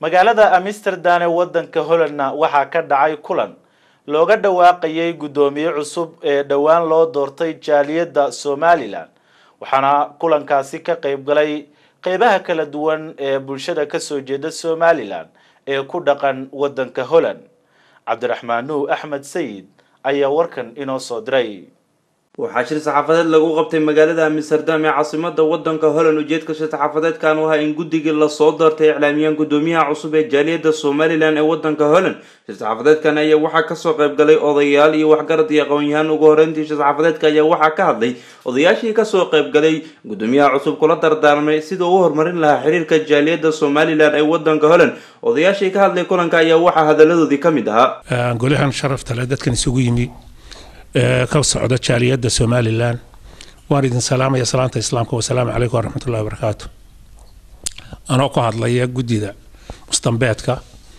magaalada amsterdam ee wadanka hollandna waxaa ka dhacay kulan looga dhawaaqayay guddoomiye cusub ee dhowaan loo doortay jaaliyadda somalilan waxaana kulankaasi ka qayb galay qeybaha kala duwan ee bulshada kasoo jeeda somalilan ee ku dhaqan wadanka holland cabdiraxmaan nuur axmed sayid ayaa warkan inoo soo diray waxaa shir saxaafadeed lagu qabtay magaalada amsterdam ee caasimada wadanka holland ujeedka shir saxaafadeedkan u ahaa in guddigii lasoo doortay iclaamiyaan guddoomiyaha cusub ee jaaliyadda somalilan ee wadanka holland shir saxaafadeedkan ayaa waxaa kasoo qayb galay odayaal iyo waxgarad iyo aqoon-yahaan ugu horeyntii shir saxaafadeedka ayaa waxaa ka hadlay odayaashii kasoo qayb galay guddoomiyaha cusub kula dardaarmay sida uu horumarin lahaa xiriirka jaaliyadda somalilan ee wadanka holland odayaashii ka hadlay kulanka ayaa waxaa hadaladoodii ka mid ahaa golahan sharafta leh dadkan isugu yimi ka socda jaaliyadda somalilan waan idin salaamaya salaanta islaamka wasalaamu calaykum waraxmatullahi wabarakaatu anoo ku hadlaya guddida mustambeedka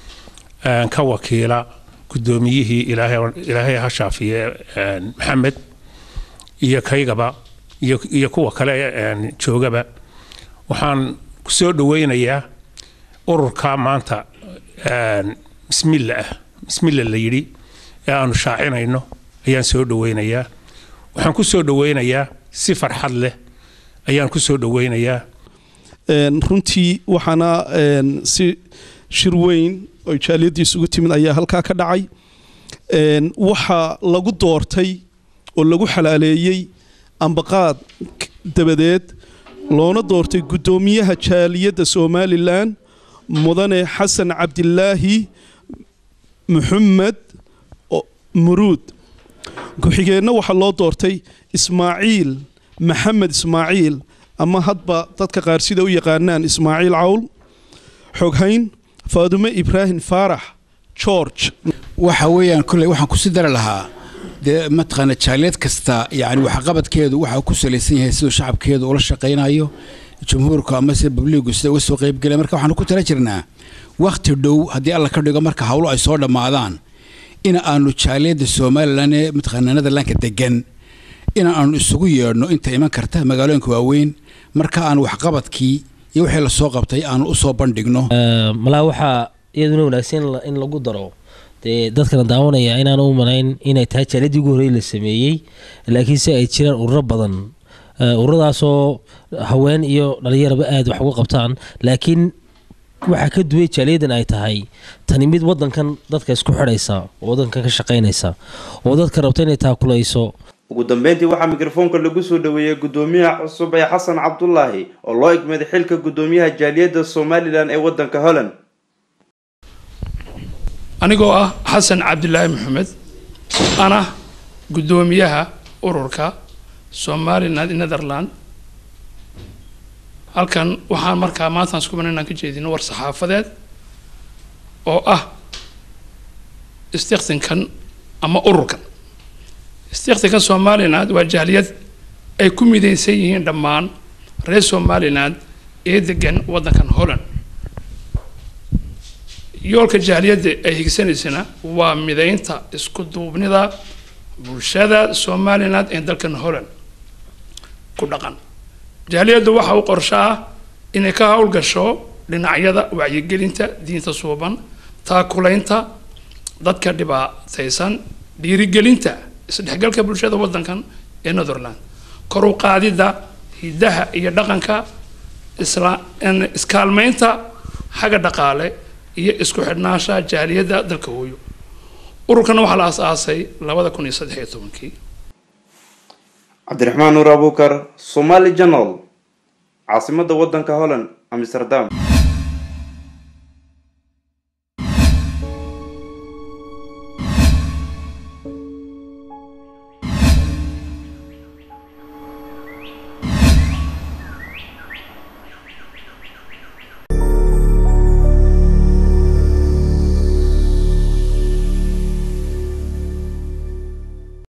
ka wakiila guddoomiyihii ilaahay ha shaafiye maxamed iyo kaygaba iyo kuwa kale joogaba waxaan kusoo dhaweynayaa ururka maanta bismilla ah bismilla la yidhi ee aanu shaacinayno ayaan soo dhaweynayaa waxaan ku soo dhaweynayaa si farxad leh ayaan ku soo dhaweynayaa runtii waxaana si shir weyn oo jaaliyadii isugu timid ayaa halkaa ka dhacay waxaa lagu doortay oo lagu xalaaleeyey ambaqaad dabadeed loona doortay guddoomiyaha jaaliyadda somalilan mudane xasan cabdilaahi maxamed muruud ku-xigeenna waxaa loo doortay ismaaciil maxamed ismaaciil ama hadba dadka qaar sida u yaqaanaan ismaaciil cawl xoghayn faadume ibraahim faarax george waxa weeyaan kolley waxaan kusii dari lahaa dee mataqaana jaaliyad kasta yacni waxqabadkeedu waxa ku salaysan yahay siduu shacabkeedu ula shaqaynayo jumhuurku ama sida babliigu sida uga soo qaybgelaya marka waxaanu ku tala jirnaa wakhti dhow haddii alla ka dhigo marka hawlo ay soo dhammaadaan in aanu jaaliyadda somalilan ee mataqaana netherlandka degan in aanu isugu yeedhno inta iman karta magaalooyinka waaweyn marka aan waxqabadkii iyo wixii lasoo qabtay aanu usoo bandhigno malaa waxaa iyaduna wanaagsan in lagu daro dee dadkana daawanaya inaan u malayn inay tahay jaaliyadii ugu horreey la sameeyey laakiinse ay jiraan ururo badan ururadaasoo haween iyo dhalinyaraba aada wax uga qabtaan laakiin waxaa ka duway jaaliyadan ay tahay tani mid wadankan dadka isku xidhaysa oo wadankan ka shaqaynaysa oo dadka rabta inay taakulayso ugu dambeyntii waxaa mikrofoonka lagu soo dhaweeyey guddoomiyaha cusub ee xasan cabdulaahi oo loo igmaday xilka guddoomiyaha jaaliyadda somalilan ee wadanka holland anigoo ah xasan cabdilaahi maxamed ana guddoomiyaha ururka somaliland netherland halkan waxaan markaa maantaan isku banan inaan ka jeedino war saxaafadeed oo ah istikhtinkan ama ururkan istikhtinkan somaliland waa jaaliyad ay ku midaysan yihiin dhammaan reer somaliland ee degan waddankan holland yoolka jaaliyadda ay higsanaysana waa midaynta isku duubnida bulshada somaliland ee dalkan holland ku dhaqan jaaliyaddu waxa uu qorsho ah inay ka howlgasho dhinacyada wacyigelinta diinta suuban taakulaynta dadka dhibaataysan dhiirigelinta isdhexgalka bulshada waddankan ee netherland kor u qaadidda hiddaha iyo dhaqanka isla iskaalmaynta xagga dhaqaale iyo isku xidhnaanshaha jaaliyadda dalka hooyo ururkan waxaa la aas-aasay labada kun iyo saddex iyo tobankii cabdiraxmaan nuur abuukar somali janal caasimada wadanka holland amsterdam